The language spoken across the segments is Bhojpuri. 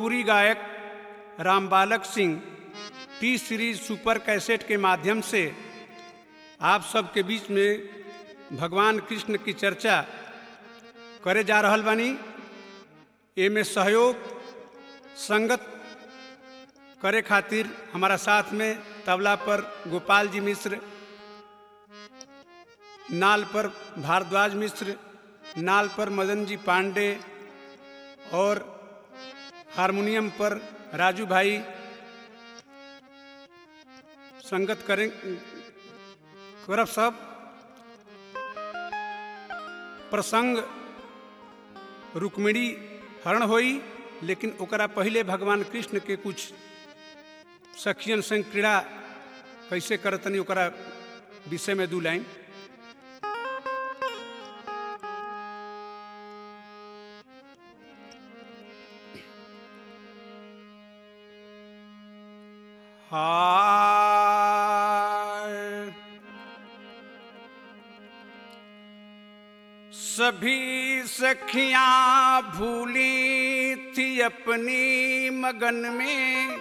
भोजपुरी गायक Rambalak Singh T series super cassette के माध्यम से आप सबके बीच में भगवान कृष्ण की चर्चा करे जा रहल बानी एमे सहयोग संगत करे खातिर हमारा साथ में तबला पर गोपाल जी मिश्र नाल पर भारद्वाज मिश्र नाल पर मदन जी पांडे और हारमोनियम पर राजू भाई संगत करें करब सब प्रसंग रुक्मिणी हरण होई लेकिन ओकरा पहले भगवान कृष्ण के कुछ सखियन संग क्रीड़ा कैसे करतनी ओकरा विषय में दू लाइन हाय सभी सखियां भूली थी अपनी मगन में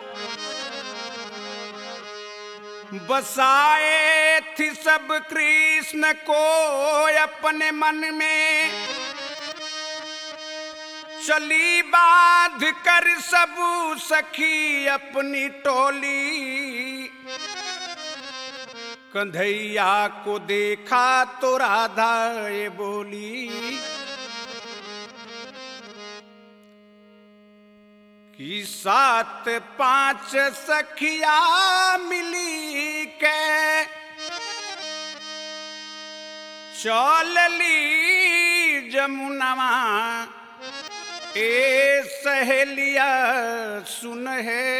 बसाए थी सब कृष्ण को अपने मन में चली बाध कर सब सखी अपनी टोली कंधैया को देखा तो राधा ये बोली कि सात पांच सखिया मिली के चल ली जमुनवा ए सहेलिया सुन है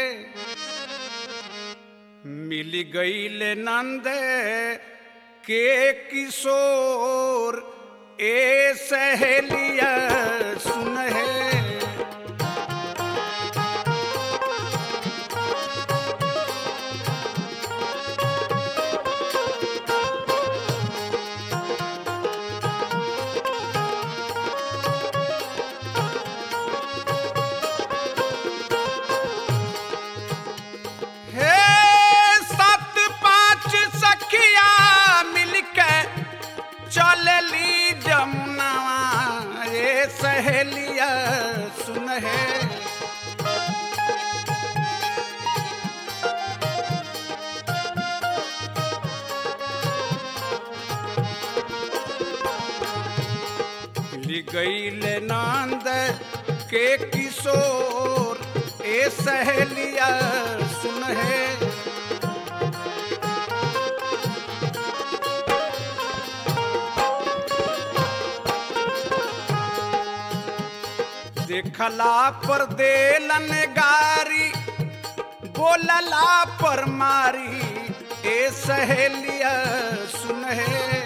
मिल गईल नंद के किशोर ए सहेलिया सुन है हे सात पांच सखिया मिलके चलली जमुनावा ये सहेलिया सुन है गईल नंद के किशोर ए सहेलिया सुन है देखला पर देलन गारी बोलला पर मारी ए सहेलिया सुन है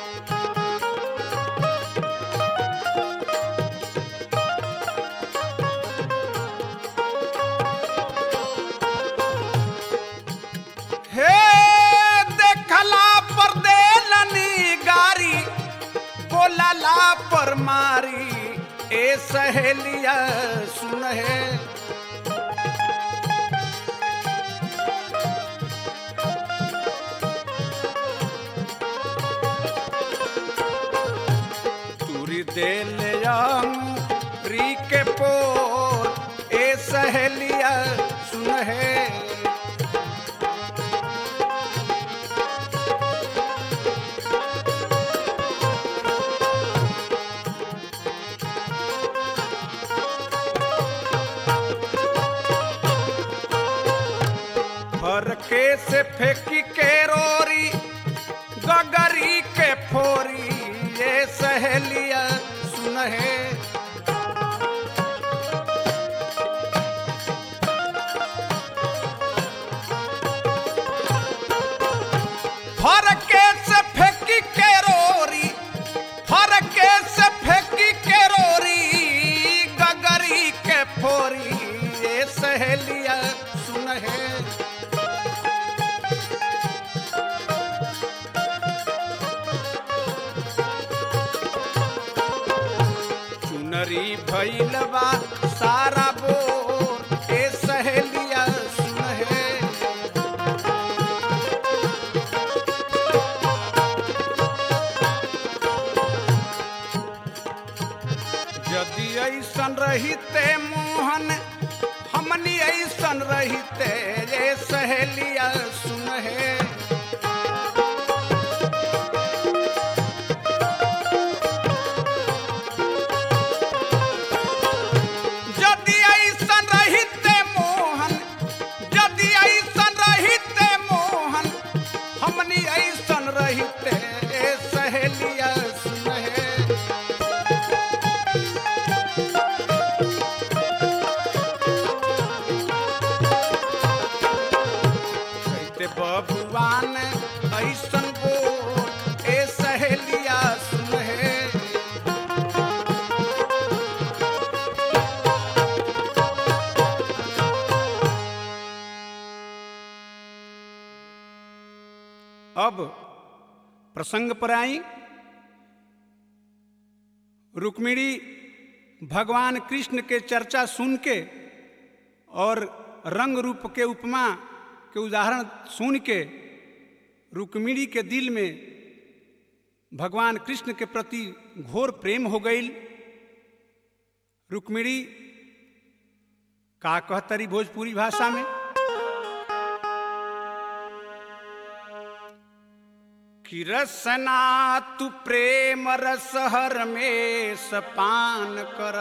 हे देखला पर देलनी गारी बोलला पर मारी ए सहेलिया सुन है तुरी देल री के पोर ए सहेलिया सुन है फरके से फेंकी के रोरी गगरी के फोरी ये सहेलिया सुन है फरके से फेंकी के रोरी फरके से फेंकी के रोरी गगरी के फोरी ये सहेलिया सुन है भइल बा सारा बोर ऐसन रहिते मोहन हमनी ऐसन रहिते रे सहेलिया सुन हे यदि ऐसन रहिते मोहन यदि ऐसन रहिते मोहन हमनी ऐसन रहिते रे सहेलिया सुन हे कहते बबुआन ऐसन बोल ए सहेलिया सुन हे अब प्रसंग पर आई रुक्मिणी भगवान कृष्ण के चर्चा सुन के और रंग रूप के उपमा के उदाहरण सुन के रुक्मिणी के दिल में भगवान कृष्ण के प्रति घोर प्रेम हो गई रुक्मिणी का कहतरी भोजपुरी भाषा में कि रसना तू प्रेम रस हर में सपान कर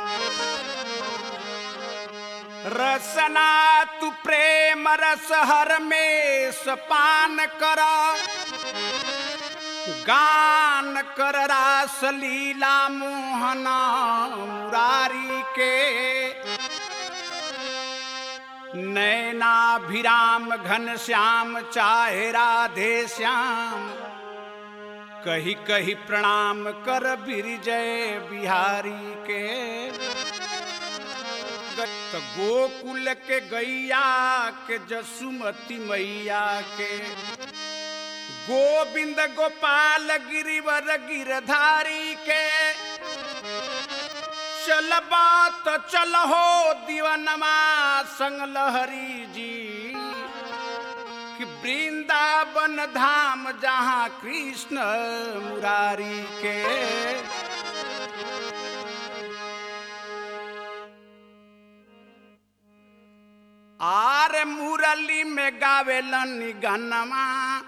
रसना तू प्रेम रस हर में सपान कर गान कर रास लीला मोहना मुरारी के नैनाभिराम घन श्याम चाहे राधे श्याम कही कही प्रणाम कर बिरजय बिहारी के त गोकुल के गैया के जसुमती मैया के गोविंद गोपाल गिरिवर गिरधारी के चल बात चल हो दीवनमा संग लहरी जी कि वृंदावन धाम जहाँ कृष्ण मुरारी के आर मुरली में गावेलन गनमा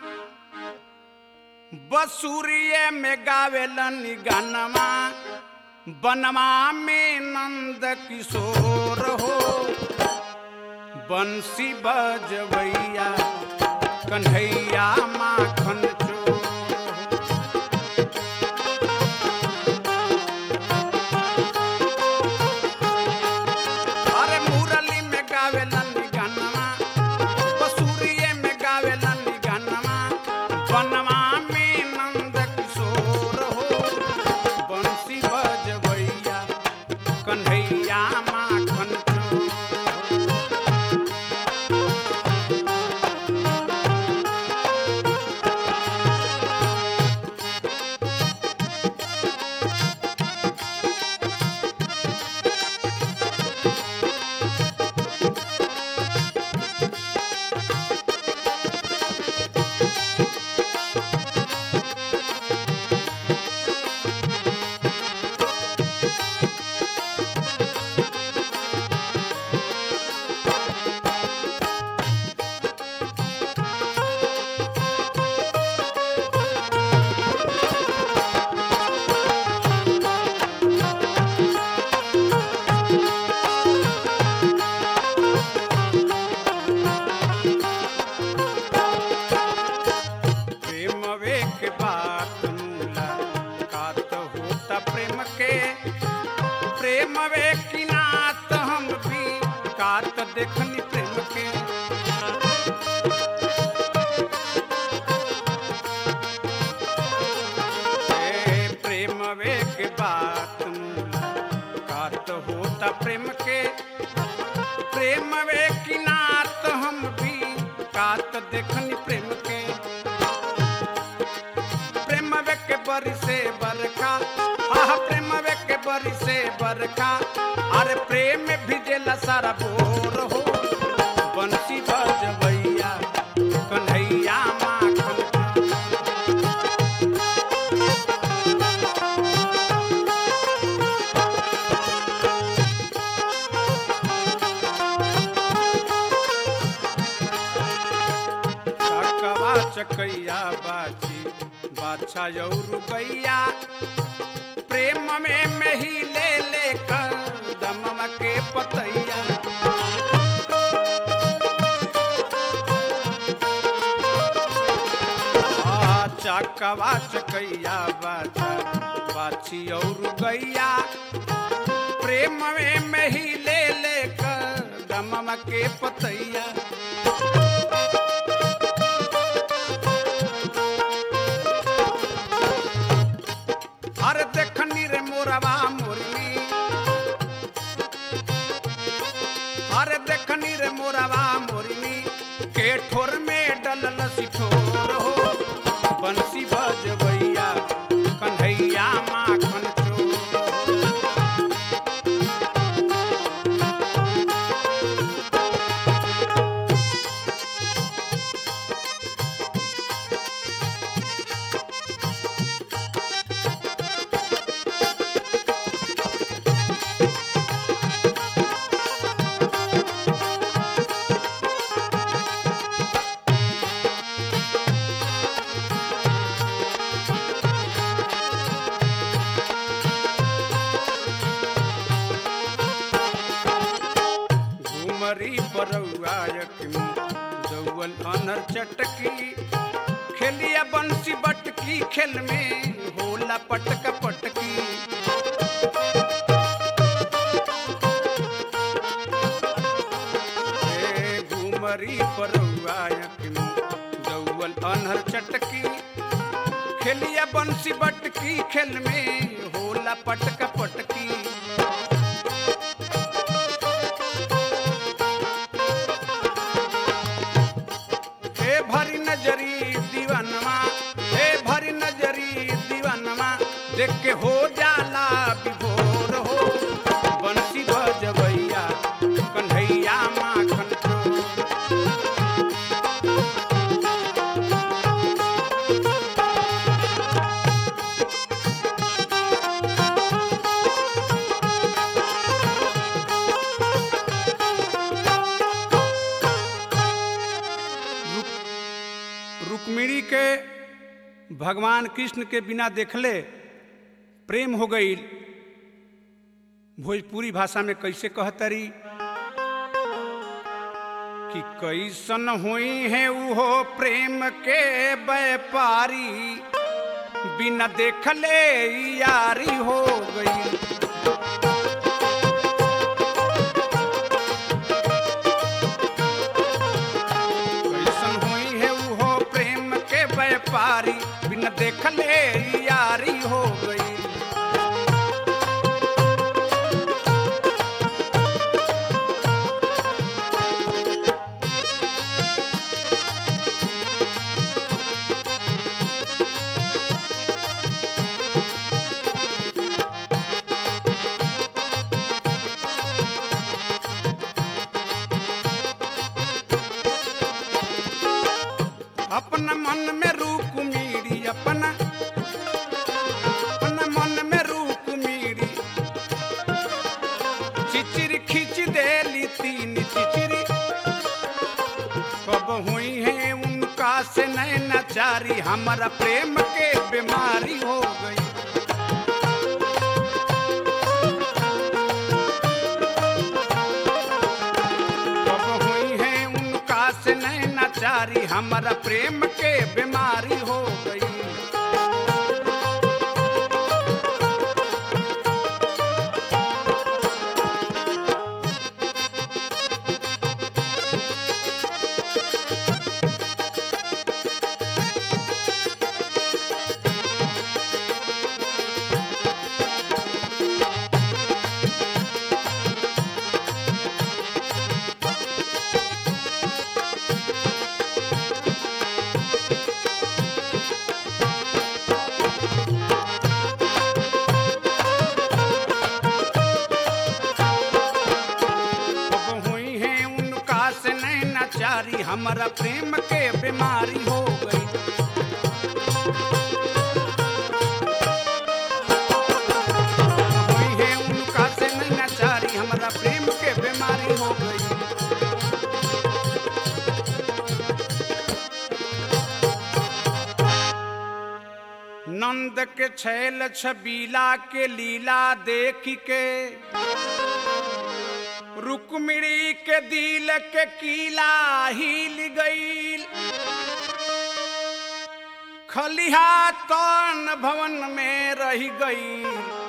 बसुरिये में गावेलन गनमा बनवा में नंद किशोर हो बंसी बजवैया कन्हैया माखन चोर हो। अरे मुरली में गावेलन गनमा बसुरिये में गावेलन गनमा बनवा में नंद किशोर हो बंसी बजवैया कन्हैया माखन चोर प्रेमवे के बात मूला कात होता प्रेम के प्रेमवे की नात हम भी कात देखनी प्रेम के ए, प्रेमवे के बात मूला कात होता प्रेम के प्रेम वे की नात हम भी कात देखनी प्रेम के प्रेम वे के बरी से बरखा आह प्रेम वे के बरी से बरखा अरे प्रेम में भिजेला सारा बोर हो बंसी बजवैया कन्हैया माखन चकैया बाची बाछा और गैया प्रेम में मेही ले ले कर दमम के पतैया आ, चकवा चकैया बाचा बाछी और गैया प्रेम में मेही ले ले कर दमम के पतैया अरे देखनी रे मोरवा मोरनी अरे देखनी रे मोरवा मोरनी के ठोर में डलल सिठोर हो बंसी बजबैया कन्हैया माखन चोर घुमरी बरौआ यकमी जौवन अनर चटकी खेलिया बंसी बटकी खेल में होला पटक पटकी ए, घुमरी बरौआ यकमी जौवन अनर चटकी खेलिया बंसी बटकी खेल में होला पटक पटकी हे भरी नजरी दीवानमा हे भरी नजरी दीवानमा देख के हो जाला विभोर हो बंसी बजबैया कन्हैया माखन चोर रुक्मिणी के भगवान कृष्ण के बिना देखले प्रेम हो गई भोजपुरी भाषा में कैसे कहतरी कि कैसन हुई है उहो प्रेम के व्यापारी बिना देखले यारी हो गई कैसन हुई है उहो प्रेम के व्यापारी बिन देखले यारी हो गई अपना मन में रूप मीरी अपना अपना मन में रूप मीरी चिचिरी खींच देली तीन चिचिरी कब हुई है उनका से नैनाचारी हमारा प्रेम के बीमारी हो गई कब हुई है उनका से नैनाचारी हमारा प्रेम के बीमारी हो गई कब हुई है उनका से नैनाचारी हमारा प्रेम के बीमारी हो गई हुई है उनका से नैनाचारी हमारा प्रेम के बीमारी हो गई के छैल छबीला के लीला देख के रुक्मिणी के दिल के कीला हिल गईल खलिहा तन भवन में रह गई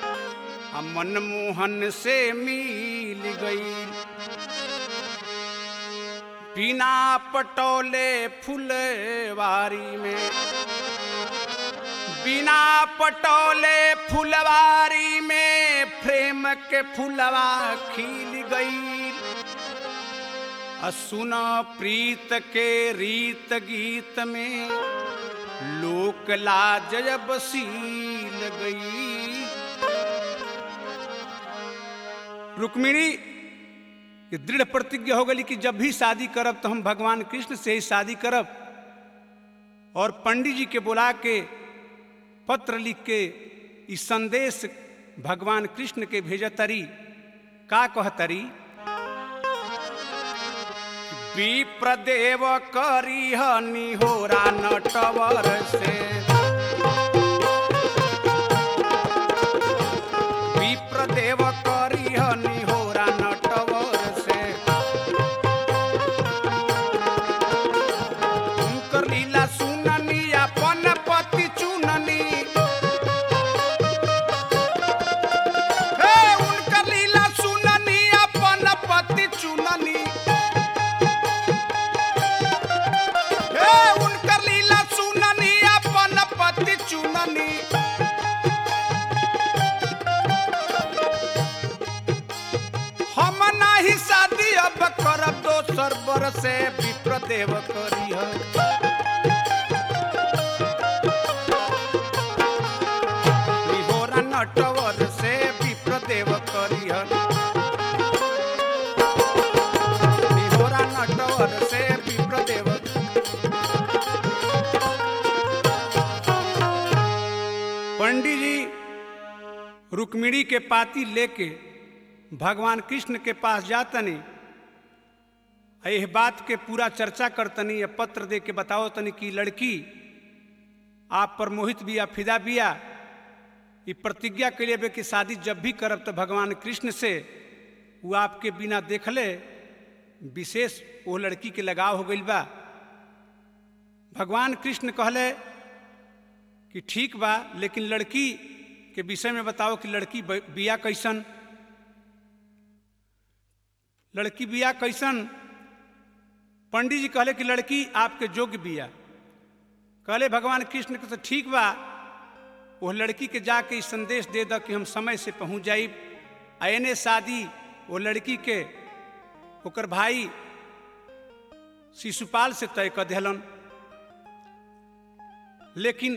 मनमोहन से मिल गई बिना पटोले फुलवारी में बिना पटोले फुलवारी में प्रेम के फुलवा खिल गई सुन प्रीत के रीत गीत में लोक लाजब सील गई रुक्मिणी ये दृढ़ प्रतिज्ञा हो गई कि जब भी शादी करब तो हम भगवान कृष्ण से ही शादी करब और पंडित जी के बुला के पत्र लिख के ई संदेश भगवान कृष्ण के भेजतरी का कहतरी विप्रदेव करी निहोरा नटवर से विप्रदेव करी निहोरा नटवर से उनकर लीला सुननी अपन पति चुननी हे उनकर लीला सुननी अपन पति चुननी हे उनकर लीला सुननी अपन पति चुननी हम नाही शादी अब करब दोसर बरसे विप्रदेव करी निहोरा नटवर से विप्रदेव करी निहोरा नटवर से विप्रदेव पंडित जी रुक्मिणी के पाती लेके भगवान कृष्ण के पास जातनी यह बात के पूरा चर्चा करतनी या पत्र दे के बताओ तनी कि लड़की आप पर मोहित बिया फिदा बिया ये प्रतिज्ञा के लिए कि शादी जब भी करब तो भगवान कृष्ण से वो आपके बिना देखले विशेष वो लड़की के लगाव हो गई बा भगवान कृष्ण कहले कि ठीक बा लेकिन लड़की के विषय में बताओ कि लड़की बिया कैसन लड़की बिया कैसन पंडित जी कहले कि लड़की आपके योग्य बिया कहले भगवान कृष्ण के तो ठीक बा वो लड़की के जाके ई संदेश दे द कि हम समय से पहुंच जाइब आ एने शादी वो लड़की के ओकर भाई शिशुपाल से तय कर दिलन लेकिन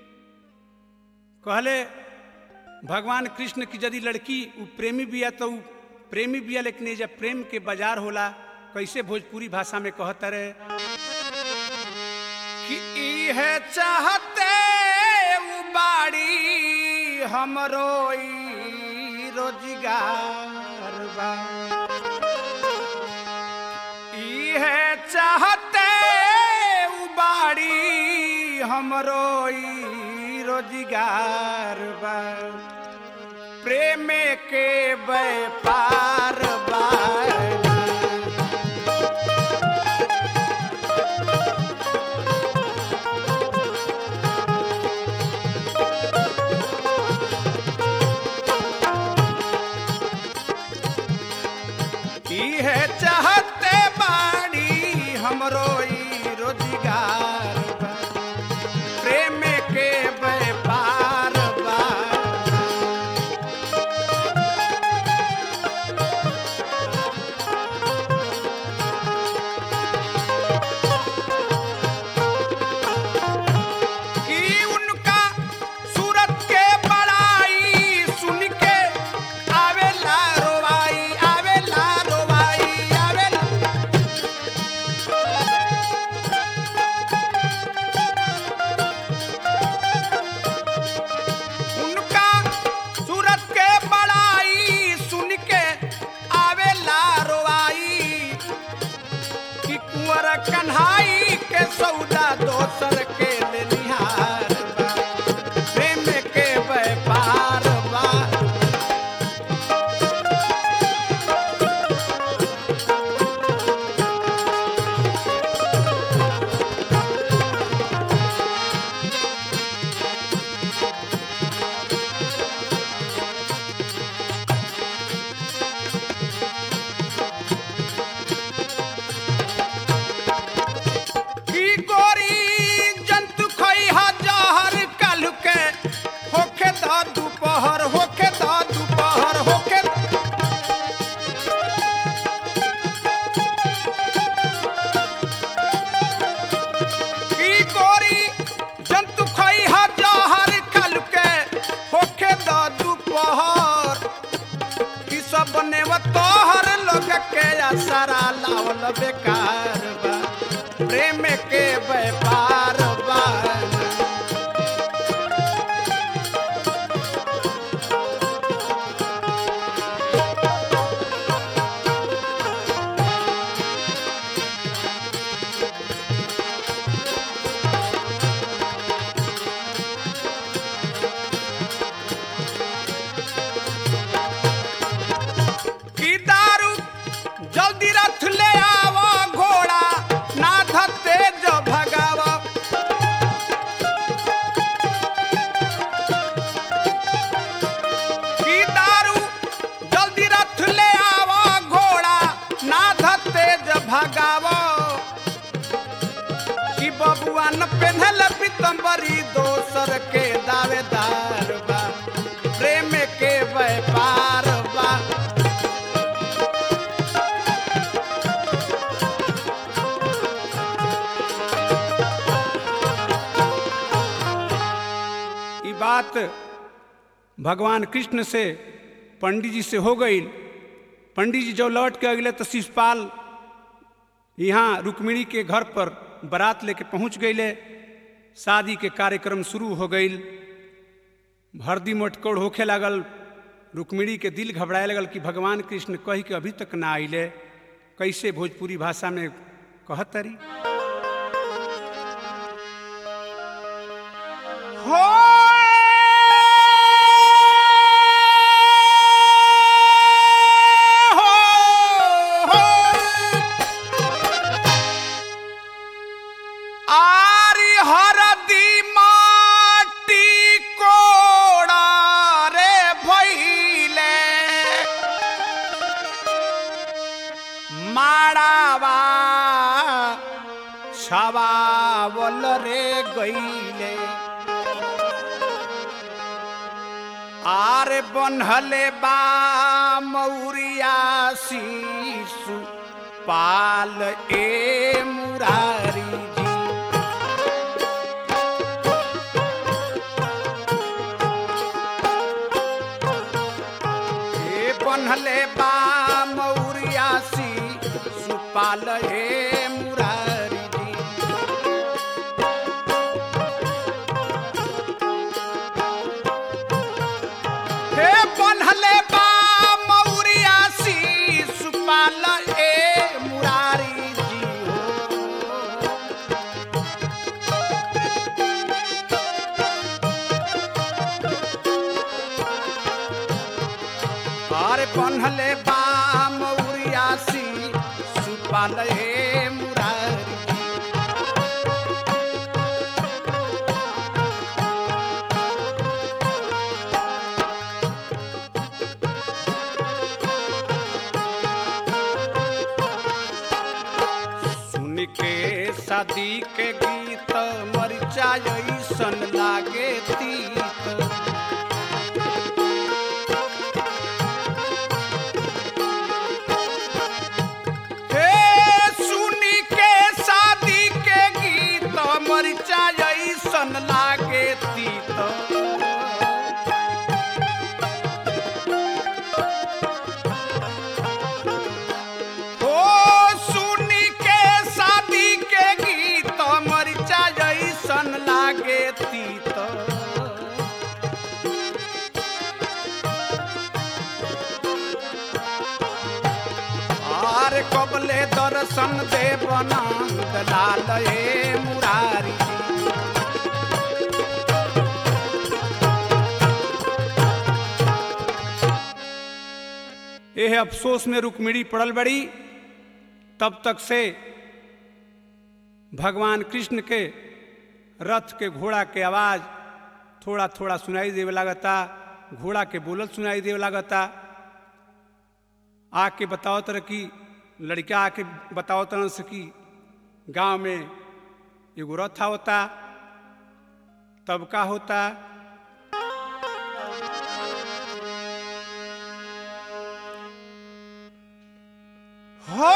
कहले भगवान कृष्ण की यदि लड़की उ प्रेमी बिया तो उ प्रेमी बिया लेकिन ये जब प्रेम के बाजार होला कैसे भोजपुरी भाषा में कहता रहे कि इह चाहते उ बाड़ी हमरो ई रोजगार बा इह चाहते उ बाड़ी हमरो ई रोजगार बा प्रेम के व्यापार बा इहे चाहते बाड़ी हमरो ई रोजगार बा प्रेम के व्यापार बा कि उनका सूरत के बड़ाई सुन के आवेला रोवाई आवेला रोवाई आवेला उनका सूरत के बड़ाई सुन के आवेला रोवाई कि कुंवर कन्हाई के सौदा दोसर के ले निहार बा। प्रेम तोहर लोग के असरा लावल बेकार बा प्रेम के व्यापार बा की दारू जल्दी रथ ले आव घोड़ा ना धते जो भगाव की दारू जल्दी रथ ले आव घोड़ा ना धते जो भगाव कि बबुआ न पेन्हल पितम्बरी दोसर के दावेदार बा प्रेम के व्यापार बा ई बात भगवान कृष्ण से पंडित जी से हो गई पंडित जी जब लौट के अगले तो शिषपाल यहाँ रुक्मिणी के घर पर बारात लेके पहुँच गईले शादी के कार्यक्रम शुरू हो गई हरदी मोटकोड़ होखे लागल रुक्मिणी के दिल घबराए लगल कि भगवान कृष्ण कही के अभी तक ना आइले कैसे भोजपुरी भाषा में कहतरी हो आरी हरदी माटी कोड़ा रे भैले माड़ावा छवावल रे गईले आरे बनहले बा मौरिया शिशु पाल ए मुरारी जी ए बनहले बा मौरिया शिशु पाल ए मुरारी जी हे बनहले बा मौरिया शिशु पाल ए मुरारी जी हो और बनहले बा मौरिया शिशु पाल ए मुरारी जी सुन के शादी के गीत मरिचा ऐसन लागे तीत हे सुनी के शादी के गीत मरिचा ऐसन लागे तीत ओ सुनी के शादी के गीत मरिचा जैसन लागे तीत आर कबले दर्शन देव नंद लाल हे मुरारी यह अफसोस में रुक्मिणी पड़ल बड़ी तब तक से भगवान कृष्ण के रथ के घोड़ा के आवाज थोड़ा थोड़ा सुनाई देवे लागता घोड़ा के बोलल सुनाई देवे लागता आके बताओ तरह की लड़का आके बताओ तरह से कि गांव में एगो रथ होता तब का होता हो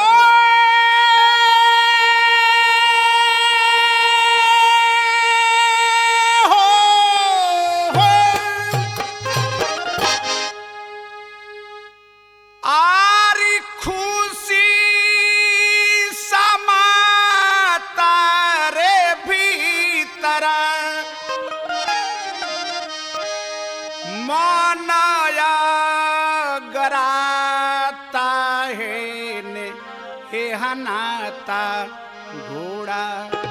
हे ने हे हनाता घोड़ा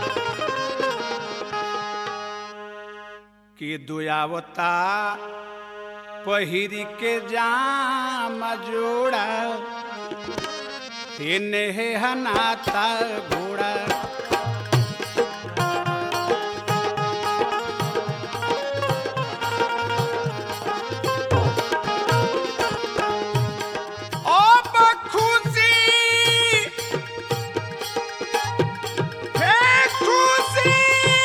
के दुयावता पहिरी के जाम जोड़ा हे ने हे हनाता घोड़ा ओ बखुशी हे खुशी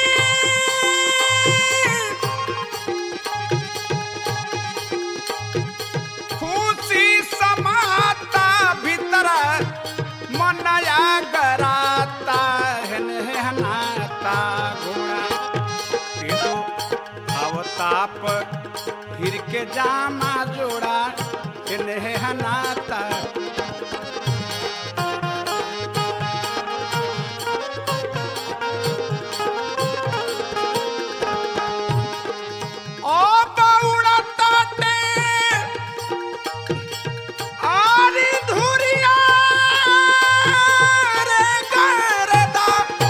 खुशी समाता भीतर मनया गराता हन हनाता घोड़ा के दो अवताप हिर के जामा जोड़ा इन्हें हनाता ओ बौड़ा ताटे आरी धुरिया रे गरदा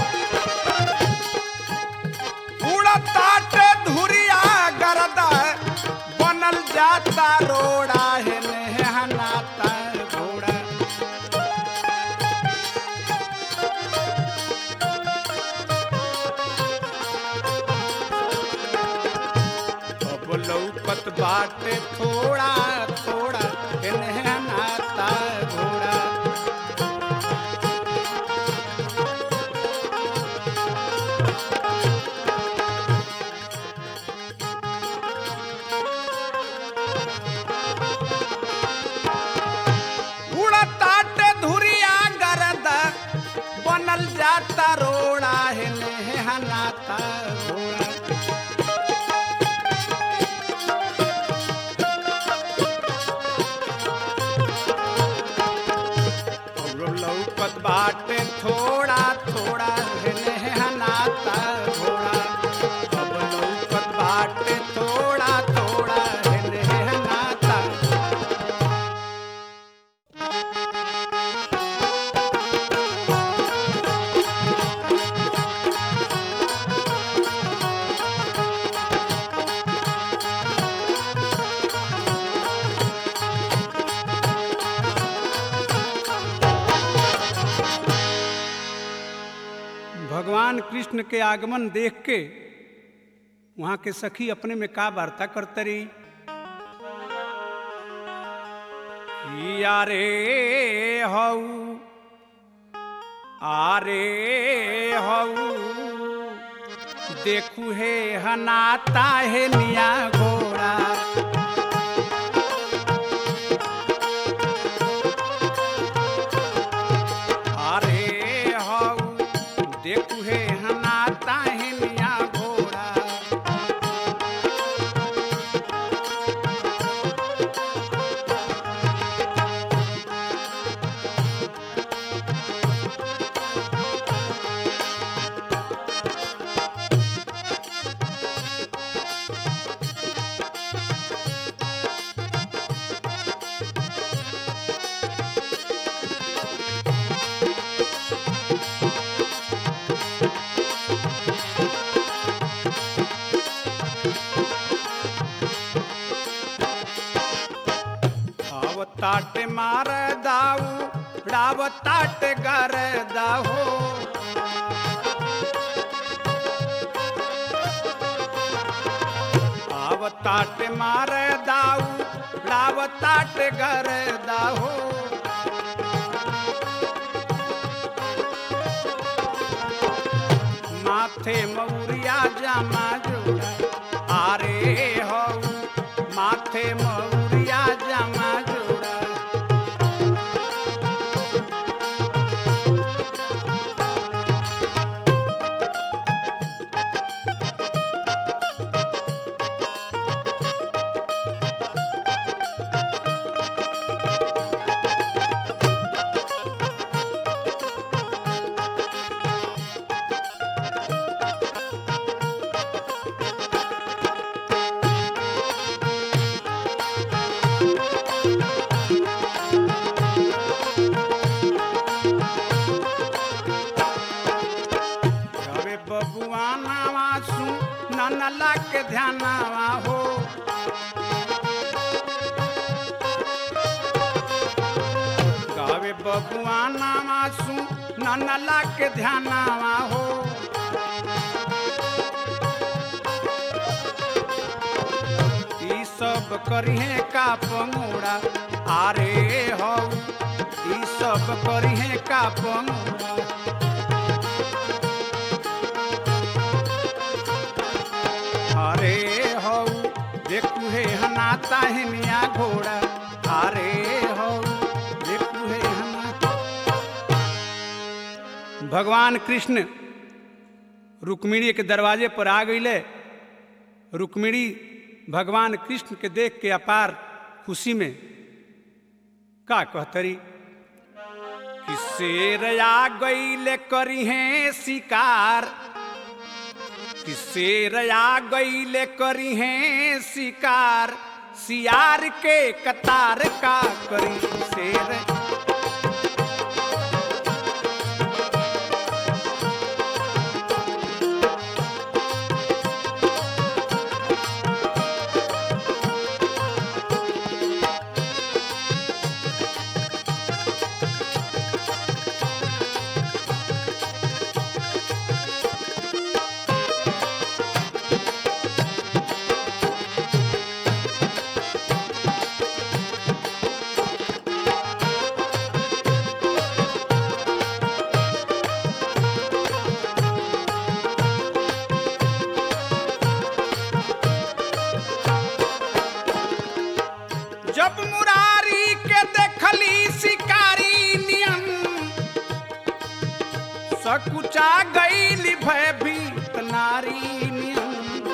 उड़ा ताटे धुरिया गरदा बनल जाता रोड़ा है ने हनाता घोड़ा अब लौकत बाटे थोड़ा थोड़ा इन्हें हनाता घोड़ा उड़ताट धुरिया गरद बनल जाता रोड़ा है ने हनाता घोड़ा और लौकत बाटे थोड़ा थोड़ा है ने हनाता घोड़ा अब लौकत बाटे थोड़ा थोड़ा है ने हनाता भगवान कृष्ण के आगमन देख के वहां के सखी अपने में का वार्ता करते रही कि यारे हऊ आरे हऊ देखू हे हनाता है निया घोड़ा अरे हऊ देखू हे हनाता है निया घोड़ा ताट मार दाऊ डाव ताट गर दाहो आव ताट मार दाऊ डाव ताट गर दाहो माथे मौरिया जामा जोड़ा आरे हो माथे मौरिया जामा जोड़ा के ध्यानावा हो गावे बबुआ नामा सु ननला के ध्यानावा हो ई सब करिहे का पंगोड़ा आरे हौ ई सब करिहे का पंगोड़ा अरे हौ देखू हे हना ताहनिया घोड़ा अरे हौ देखू हे हना भगवान कृष्ण रुक्मिणी के दरवाजे पर आ गईले रुक्मिणी भगवान कृष्ण के देख के अपार खुशी में का कहतरी कि शेर आ गईले करिहे शिकार कि शेर आ गईले करिहे शिकार सियार के कतार का करी शेर जब मुरारी के देखली शिकारी नियम सकुचा गईली भयभीत नारी नियम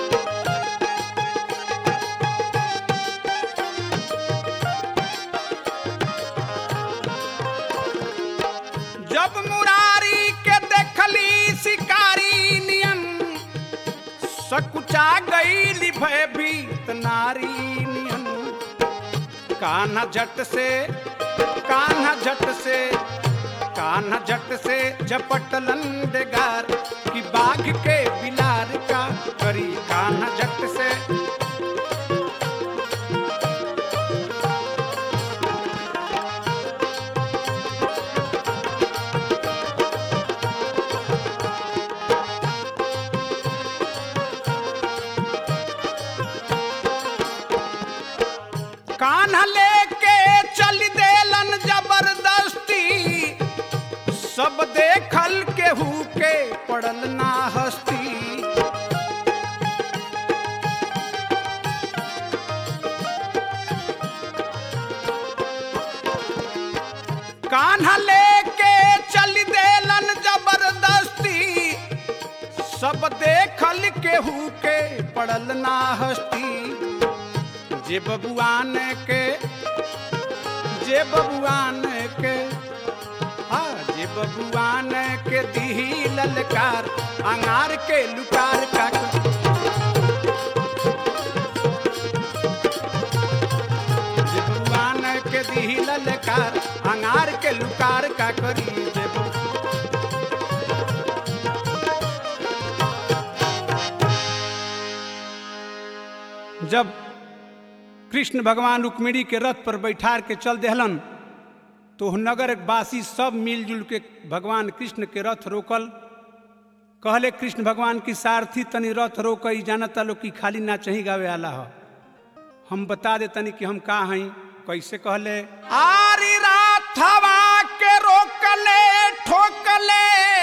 जब मुरारी के देखली शिकारी नियम सकुचा गईली भयभीत नारी नियम कान्हा झट से कान्हा झट से कान्हा झट से झपटलन बेगार कि बाघ के बिलार का करी कान्हा झट से कान्हा लेके चल देलन जबरदस्ती सब देखल केहू के पड़ल ना हस्ती कान्हा लेके चल देलन जबरदस्ती सब देखल केहू के पड़ल ना हस्ती जे बबुआन के जे बबुआन के हाँ जे बबुआन के दिही ललकार अंगार के लुकार का जे बबुआन के दिही ललकार अंगार के लुकार का करी जे बबु- जब कृष्ण भगवान रुक्मिणी के रथ पर बैठार के चल देहलन तो नगर वासी सब मिलजुल के भगवान कृष्ण के रथ रोकल कहले कृष्ण भगवान की सारथी तनी रथ रोक जानता लोग कि खाली ना चही गावे आला हो हम बता दे तनी कि हम का हई कैसे कहले आरी राथवा के रोकले ठोकले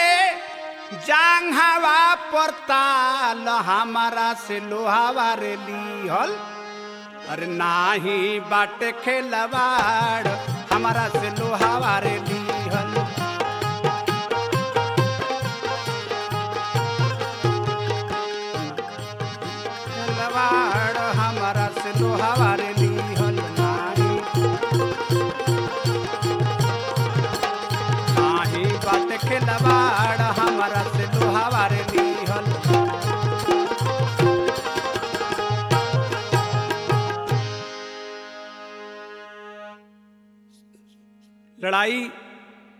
जांघावा पर ताल हमारा से लोहावा रे लीहल अरे नाही बाटे खेलवाड़ हमारा से लोहावा रे लीहल खेलवाड़ हमारा से लोहावा रे लीहल नाही नाही बाटे खेलवाड़ हमारा से लोहावा रे लीहल लड़ाई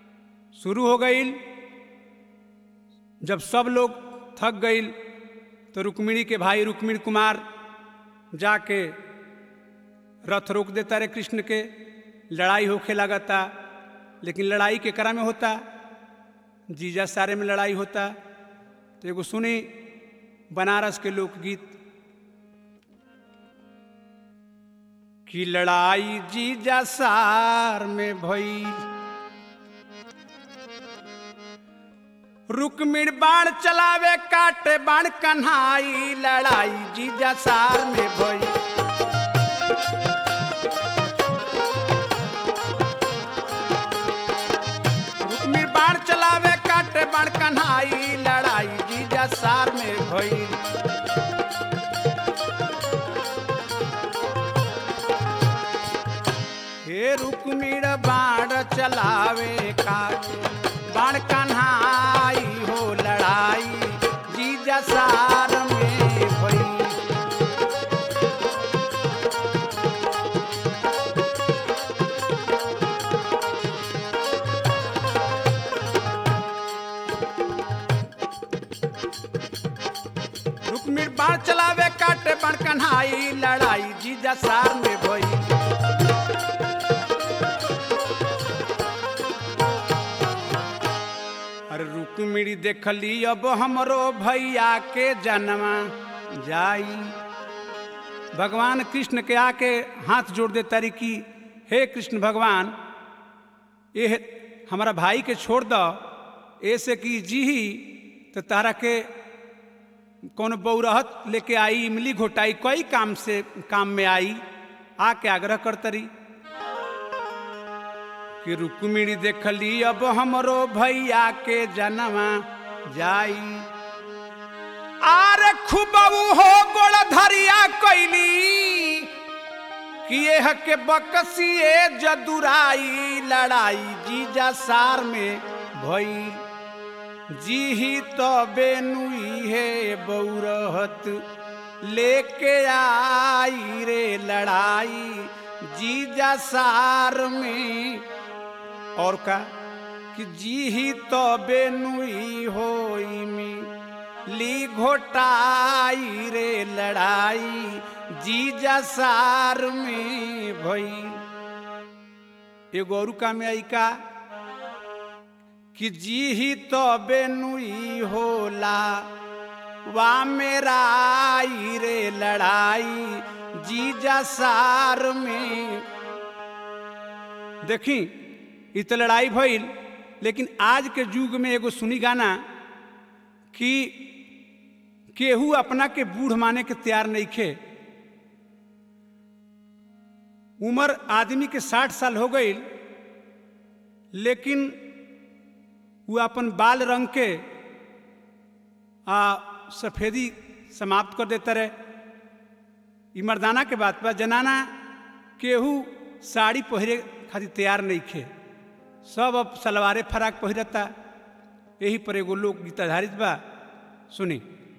शुरू हो गई जब सब लोग थक गई तो रुक्मिणी के भाई रुक्मिणी कुमार जाके रथ रोक देता रे कृष्ण के लड़ाई होखे लगता लेकिन लड़ाई के करा में होता जीजा सारे में लड़ाई होता तो एगो सुनी बनारस के लोकगीत कि लड़ाई जीजा सार में भई रुक्मिण बाण चलावे काटे बाण कन्हाई लड़ाई जीजा सार में भई रुक्मिण बाण चलावे काटे बाण कन्हाई लड़ाई जीजा सार में भई हे रुक्मिण बाण चलावे काटे बाण कन्हाई हो लड़ाई जीजा सार में भई रुक्मिण बाण चलावे काटे बाण कन्हाई लड़ाई जीजा सार में भई अरे रुक्मिणी देखली अब हमरो भैया के जन्मा जाई भगवान कृष्ण के आके हाथ जोड़ दे तारी की हे कृष्ण भगवान ये हमारा भाई के छोड़ दो ऐसे कि जी ही तो तारा के कौन बौरहत लेके आई इमली घोटाई कई काम से काम में आई आके आग्रह करतरी कि रुक्मिणी देखली अब हमरो भैया के जन्मा जाई आरे खूबऊ हो गोड़ धरिया कैली कि यह के बकसिए जदुराई लड़ाई जीजा सार में भई जी ही तो बेनुई है बौरहत लेके आई रे लड़ाई जीजा सार में और का कि जी ही तो बेनुई होई में ली घोटाई रे लड़ाई जीजा सार में भई एगो और का में आई का कि जी ही तो बेनुई होला वा मेरा आई रे लड़ाई जीजा सार में देखी इ तो लड़ाई भइल लेकिन आज के युग में एगो सुनी गाना कि केहू अपना के बूढ़ माने के तैयार नहीं खे उम्र आदमी के साठ साल हो गई लेकिन वो अपन बाल रंग के आ सफेदी समाप्त कर देता रहे ई मर्दाना के बात बा जनाना केहू साड़ी पहिरे खातिर तैयार नहीं खे सब अब सलवारे फराक पहिरता यही पर एगो लोक गीत आधारित बा सुनी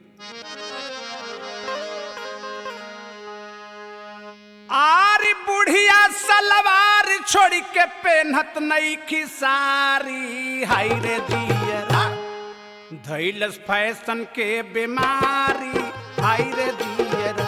आरी बुढ़िया सलवार छोड़ के पेनहत नहीं खिसारी हाय रे दियरा धैलस फैशन के बीमारी हाय रे दियरा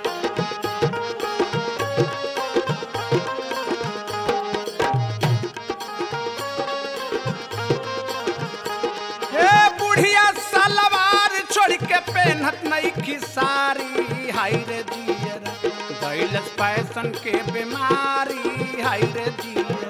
हे बुढ़िया सलवार छोड़ के पेनहत नहीं खिसारी हाय रे दियरा धैलस फैशन के बीमारी हाय रे दियरा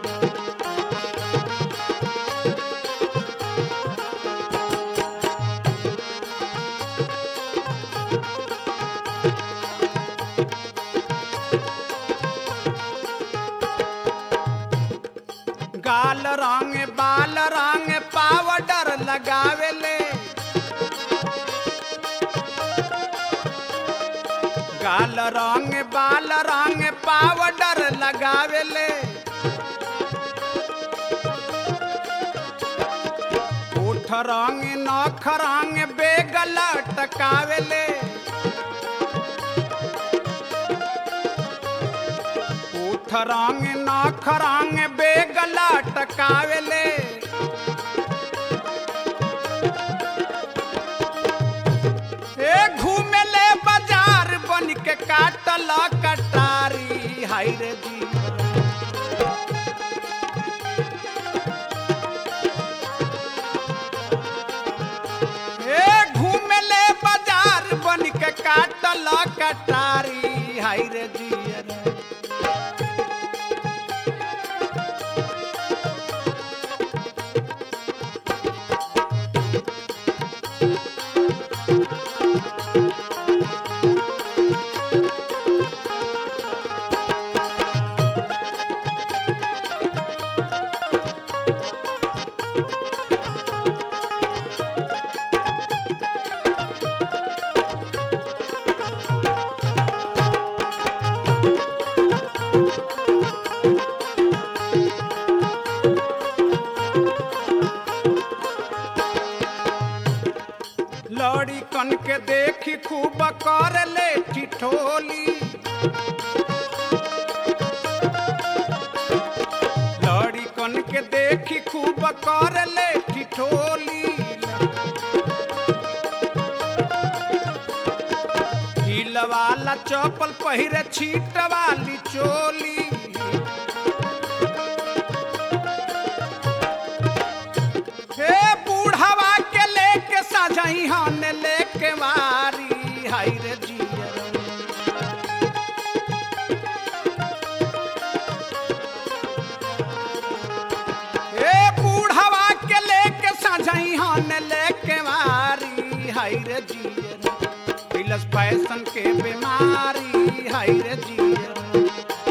गाल रंग बाल रंग पावडर लगावेले गाल रंग बाल रंग पावडर लगावेले ओठ रंग नख रंग बेगल टकावेले ओठ रंग नख रंग बेगल टकावेले ए घूम कटारी हाय रे जियर लड़ी कन के देखी खूब कर ले ठिठोली लड़ी कन के देखी खूब कर ले ठिठोली हिल वाला चप्पल पहिरे छीट वाली चोली हे बूढ़वा के लेके साझही हन लेके मारी हाय रे जियर हे बूढ़वा के लेके साझही हन लेके मारी हाय रे जियर पिलस फैशन के बीमारी हाय रे जियर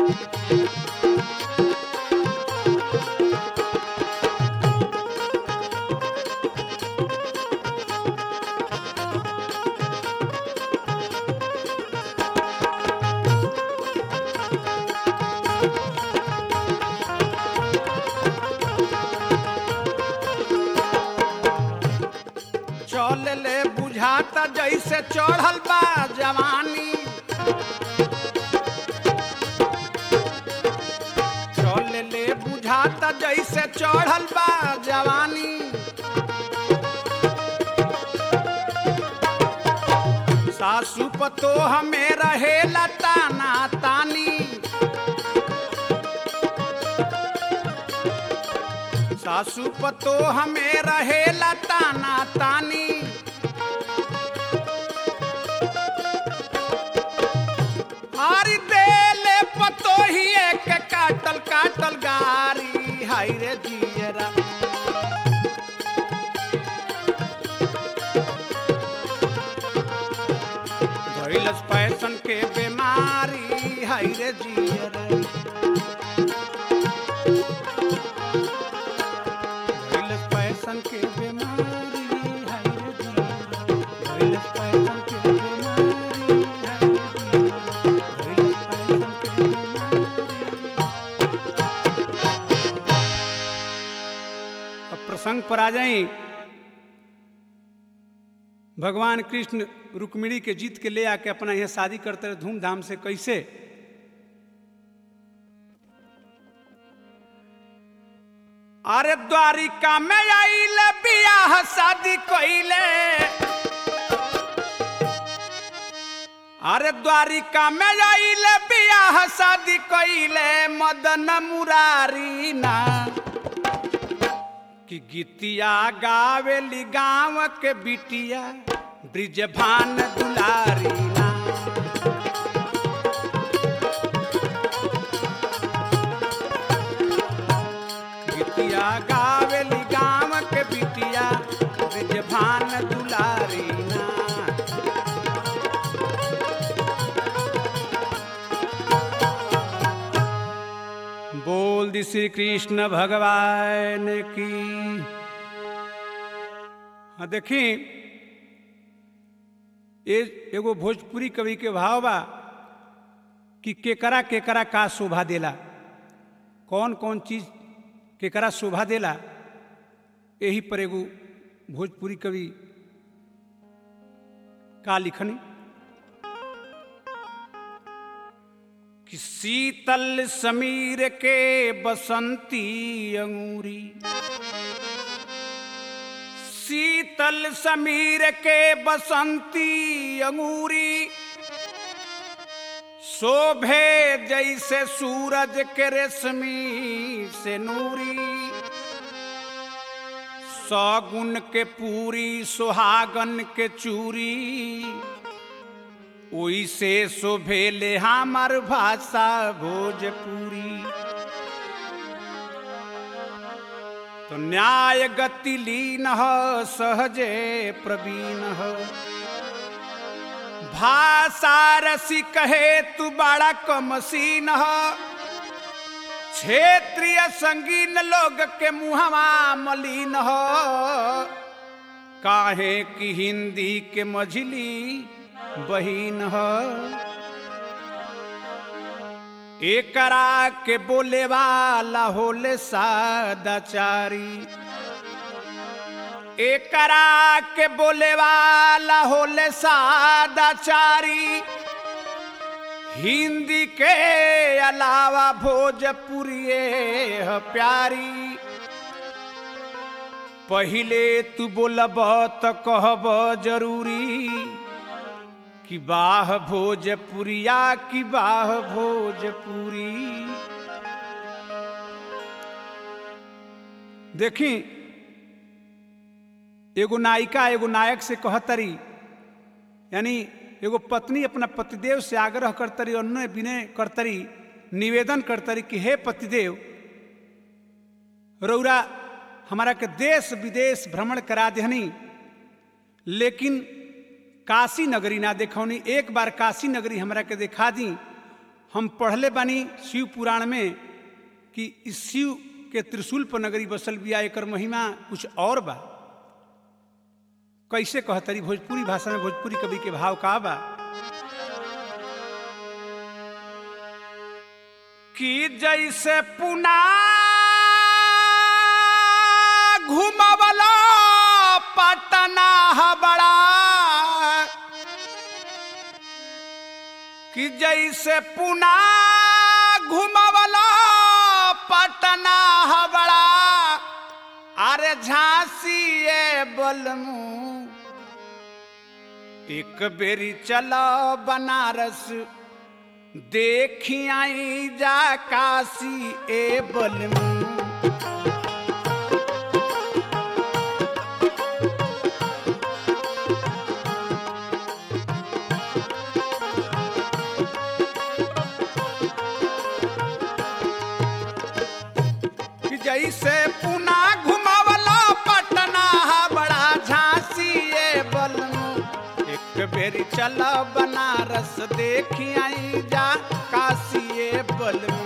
चल ले बुझाता जैसे चढ़ल बा जवानी चल ले बुझाता जैसे चढ़ल बा जवानी सासू पतो हमें रहेला ताना तानी सासू पतो हमें रहेला ताना तानी हारी देले पतो ही एक काटल काटल गारी हाय रे जियरा धइलस फैशन के बीमारी हाय रे जियरा धइलस फैशन के बीमारी हाय रे जियरा धइलस फैशन के बीमारी हाय रे जियरा धइलस फैशन के बीमारी अब प्रसंग पर आ जाई भगवान कृष्ण रुक्मिणी के जीत के ले आके अपना यहाँ शादी करते रहे धूमधाम से कैसे अरे द्वारिका में आइल बियाह शादी कइले अरे द्वारिका में आइल बियाह शादी कइले मदन मुरारी ना कि गीतिया गावेली गाँव के बिटिया ब्रिजभान दुलारी ना गीतिया गावेली गाँव के बिटिया ब्रिजभान दुलारी ना बोल दी श्री कृष्ण भगवान की हाँ देखी ये एगो भोजपुरी कवि के भाव बा कि केकरा केकरा का शोभा देला कौन कौन चीज केकरा शोभा देला यही पर एगो भोजपुरी कवि का लिखनी कि शीतल समीर के बसंती अंगूरी शीतल समीर के बसंती अंगूरी शोभे जैसे सूरज के रेशमी से नूरी सौगुन के पूरी सुहागन के चूरी ओइसे शोभेले हमार भाषा भोजपुरी तो न्याय गति लीन ह सहजे प्रवीण ह भाषा रसी कहे तू बड़ा कमसीन ह क्षेत्रीय संगीन लोग के मुहवा मलिन ह काहे की हिंदी के मझली बहिन ह एकरा के बोले वाला होले सादाचारी एकरा के बोले वाला होले सादाचारी हिंदी के अलावा भोजपुरिये ह प्यारी पहिले तू बोलब त कहब जरूरी कि बाह भोजपुरिया कि बाह भोजपुरी देखी एगो नायिका एगो नायक से कहतरी यानी एगो पत्नी अपना पतिदेव से आग्रह करतरी और उन्हें विनय करतरी निवेदन करतरी कि हे पतिदेव रौरा हमारा के देश विदेश भ्रमण करा देहनी लेकिन काशी नगरी ना देखौनी एक बार काशी नगरी हमरा के दिखा दी हम पढ़ले बानी शिव पुराण में कि इस शिव के त्रिशूल पर नगरी बसल बिया एकर महिमा कुछ और बा कैसे कहतरी भोजपुरी भाषा में भोजपुरी कवि के भाव का बा कि जैसे पुना घुमवला पटना बड़ा कि जैसे पुना घुमवला पटना बड़ा अरे झांसी ए बलमू एक बेरी चलो बनारस देखी आई जा काशी ए बलमू कि जैसे पुना घुमावला पटना बड़ा झांसी ए बलमू एक बेरी चल बनारस देखी आई जा काशी ए बलमू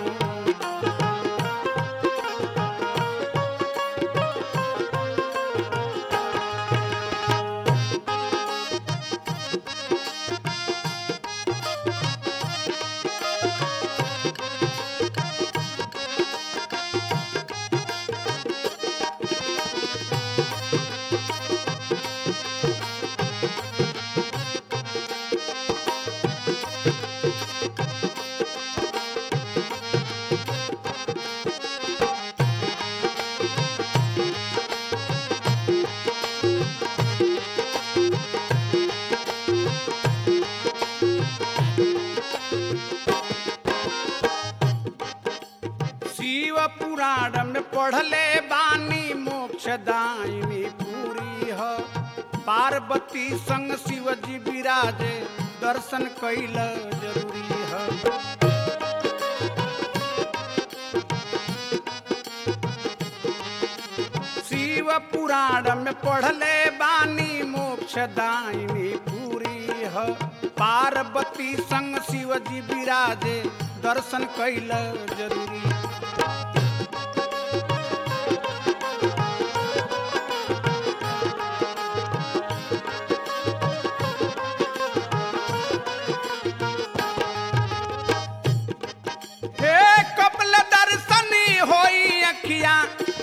शिव पुराण में पढ़ले बानी मोक्ष दायिनी पूरी ह पार्वती संग शिव जी विराजे दर्शन कैल जरूरी है शिव पुराण में पढ़ले बानी मोक्ष दायिनी पूरी ह पार्वती संग शिव जी विराजे दर्शन कैल जरूरी हे कपल दर्शनी होई अखियां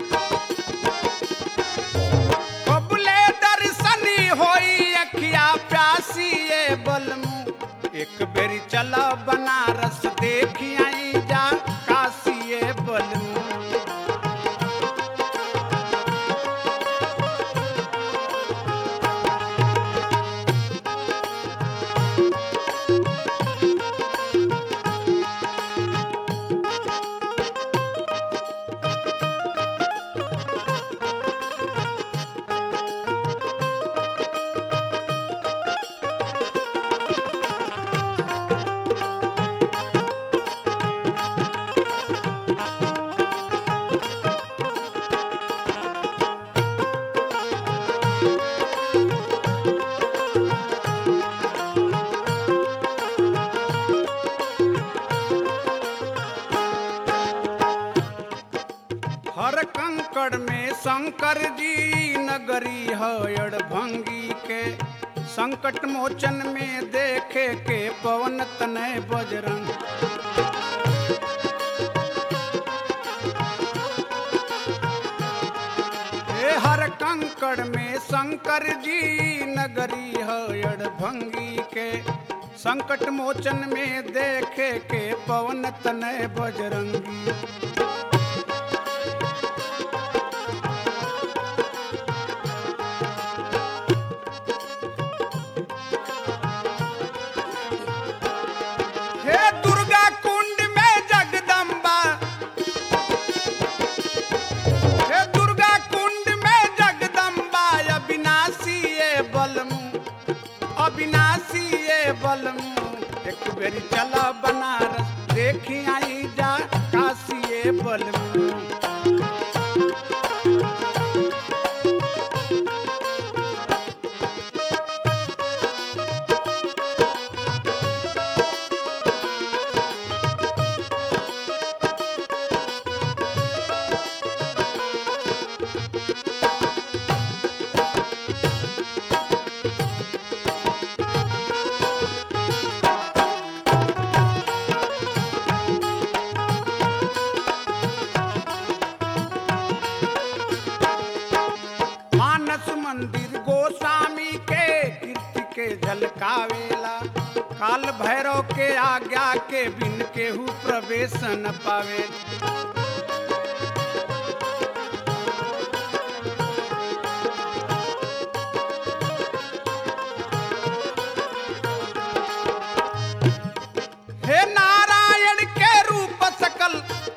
कबले दर्शनी होई अखिया प्यासी ए बलमू एक बेरी चल बनारस देखी आई जा काशी ए बलमू शंकर जी नगरी हयड़ भंगी के संकट मोचन में देखे के पवन तनय बजरंग हे हर कंकड़ में शंकर जी नगरी हयड़ भंगी के संकट मोचन में देखे के पवन तनय बजरंगी हे दुर्गा कुंड में जगदम्बा हे दुर्गा कुंड में जगदम्बा अविनाशी ये बलमु अविनाशी ये बलमु एक बेरी चला बनारस देखी आई जा काशी ये बलमु मानस मंदिर गोस्वामी के कीर्ति के झलकावेला काल भैरव के आज्ञा के बिन केहू प्रवेश न पावे हे नारायण के रूप सकल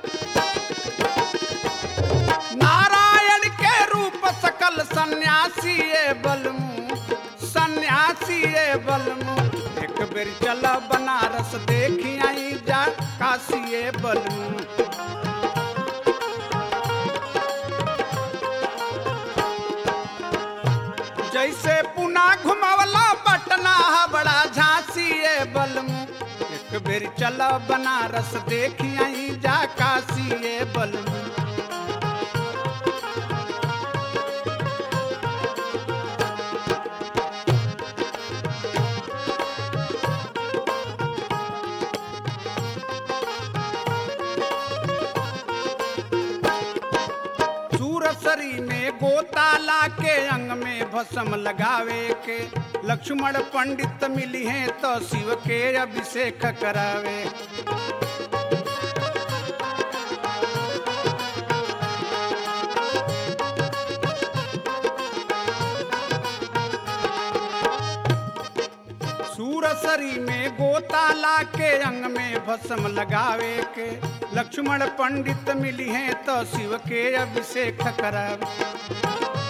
नारायण के रूप सकल सन्यासी ये बलमु सन्यासी ये बलमु एक बेर चल बनारस देखी आई जा काशी ये बलमु जैसे पुना घुमावला पटना बड़ा झांसी ये बलमु एक बेर चल बनारस देखी आई जा काशी ये बलमु सूरसरी में गोताला के अंग में भस्म लगावे के लक्ष्मण पंडित मिली हैं तो शिव के अभिषेक करावे सूरसरी में गोताला के अंग में भस्म लगावे के लक्ष्मण पंडित मिली हैं तो शिव के अभिषेक करावे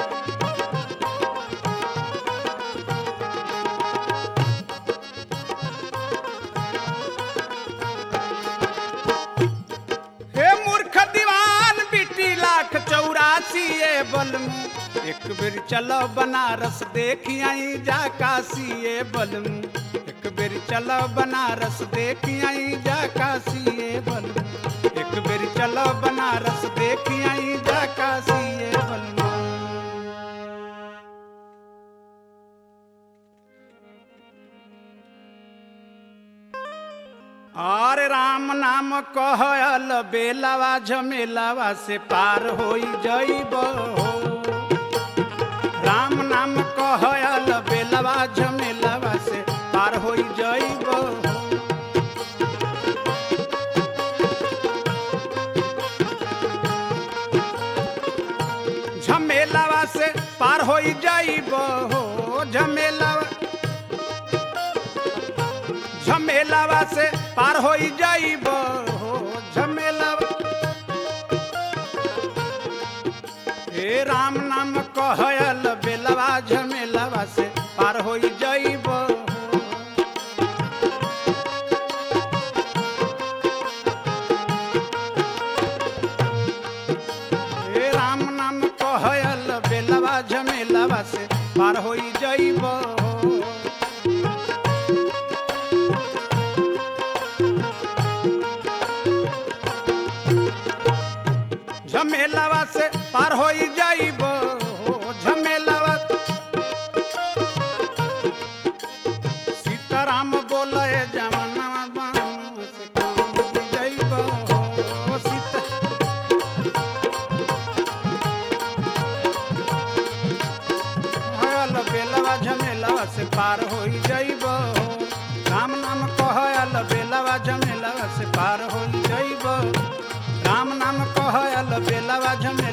हे मूर्ख दीवान बिटी लाख चौरासी ये बलमु एक बेर चलो बनारस देखी आई जा काशी ये बलमु एक बेर चलो बनारस देखी आई जा काशी ये बलमु एक बेर चलो बनारस देखी आई जा काशी ये बलमु अरे राम नाम कहल बेलावा झमेलावा से पार होई जइब हो राम नाम कहल बेलावा झमेलावा से पार होई जइब हो झमेलावा से पार होई जइब हो झमेलावा झमेलावा से पार होई जाइब हो झमेलावा हे राम नाम कहल बेलवा झमेलावा से पार होई जाइब हो हे राम नाम कहल बेलवा झमेलावा से पार होई जाइब हो झमेलावा से पार होई जा बेलावा झमेलावा से पार हो जइब हो राम नाम कह अल बेलावा झमेलावा से पार हो जइब राम नाम कह अल बेलावा झमेलावा